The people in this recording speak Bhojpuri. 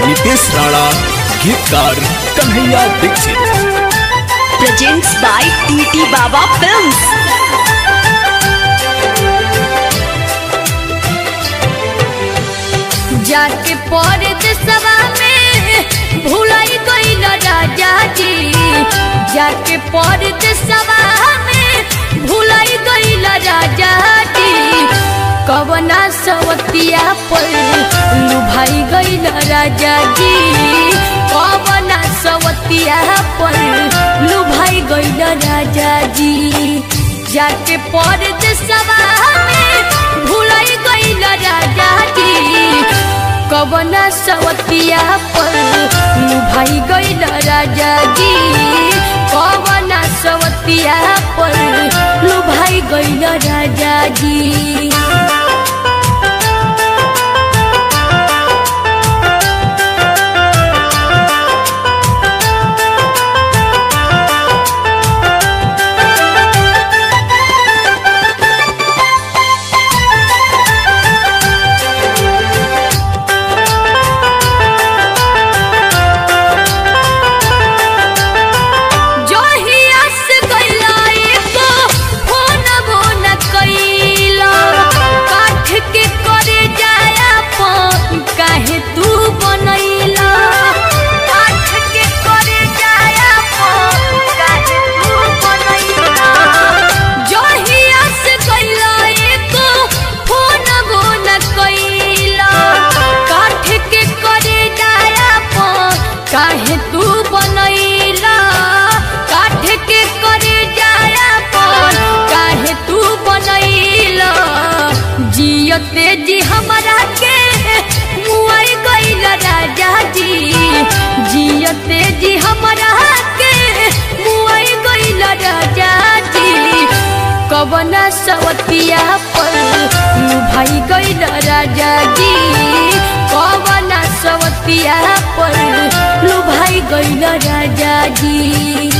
नितेश राणा गीतकार Kanhaiya Dixit presents by TT Baba Films. जाके परदेसवा में भुलाई गइल राजा जी जाके परदेसवा में भुलाई गइल राजा जी कवना सवतिया पर लुभाई गइल राजा जी कवना सवतिया पर लुभाई गइल राजा जी जाके परदेसवा में भुलाई गइल राजा जी कवना सवतिया पर लुभाई गइल राजा जी कवना सवतिया पर लुभाई गइल राजा जी जोहिया से गइला एको फोनवो न कइला काठ के करे जाया पन काहे तू बनैला काठ के करे जाया पन काहे तू बनैला जोहिया से गइला एको फोनवो न कइला काठ के करे जाया पन काहे तू बनैला काठ के करे जाया पन काहे तू बनैला जियते जी हमरा के मुआई गइल राजा जी जियते जी हमरा के मुआई गइल राजा जी कवना सवतिया पर लुभाई गइल राजा जी कवना सवतिया पर लुभाई गइल राजा जी